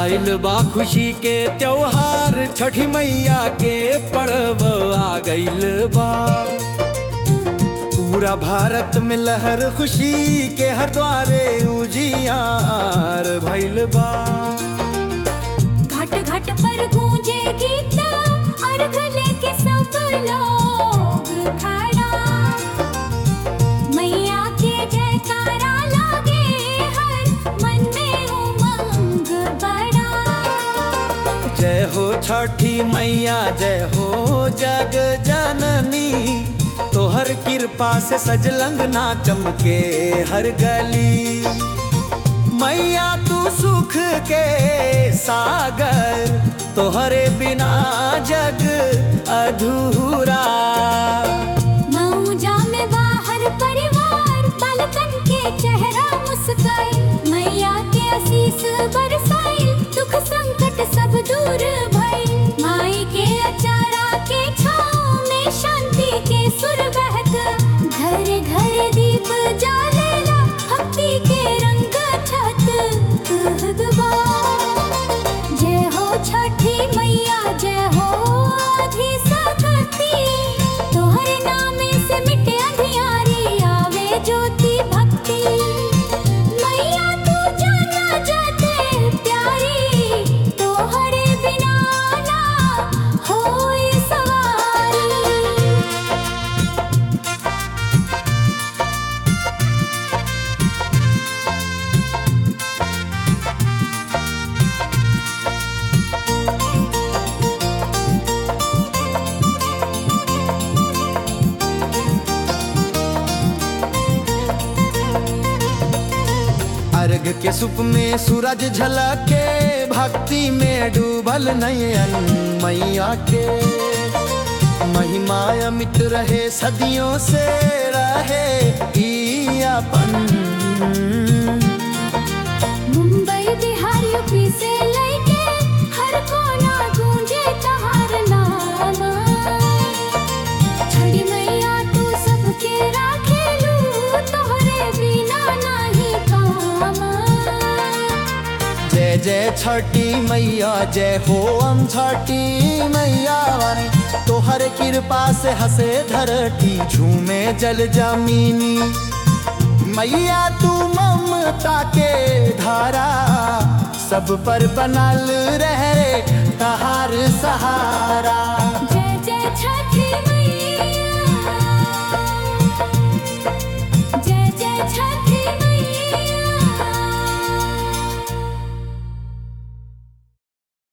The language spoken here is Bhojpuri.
आइल बा खुशी के त्योहार छठी मैया के पर्व आ गइल बा पूरा भारत में लहर खुशी के हर द्वारे उजियार भइल बा घाट घाट पर गूंजे गीत अर्घ लेके सब लोग खड़ा मैया के जयकारा लागे हर मन में उमंग बड़ा जय हो छठी मैया जय हो जग जननी तोहर कृपा से सजलंग ना चमके हर गली मैया तू सुख के सागर तोहरे बिना जग अधूरा मऊजा में बाहर परिवार बालकन के चेहरा मुस्काई मैया के आशीष बरसाई दुख संकट सब दूर भई माई के अचारा के छाँव में शांति के सुर बहत घर घर दीप जालेला भक्ति के रंग छत कहगवा जय हो छठी मैया जय हो आधी सकती तोहरे नाम से मिटे अंधियारी आवे ज्योति भक्ति मैया तू जाना जाते प्यारी तोहरे बिना ना होई सवारी अर्घ के सुप में सूरज झलके भक्ति में डूबल नयन मैया के महिमा अमित रहे सदियों से रहे ई अपन मुंबई बिहार यूपी से लेके हर कोना गूंजे तहार नाम छड़ी मैया तू सबके राखेलू तोहरे बिना नाही काम जय जय छठी मैया जय हो हम छठी मैया वानी तोहर कृपा से हंसे धरती झूमे जल जमीनी मैया तू ममता के धारा सब पर बनल रहे तहार सहारा जय जय छठी मैया जय जय छठी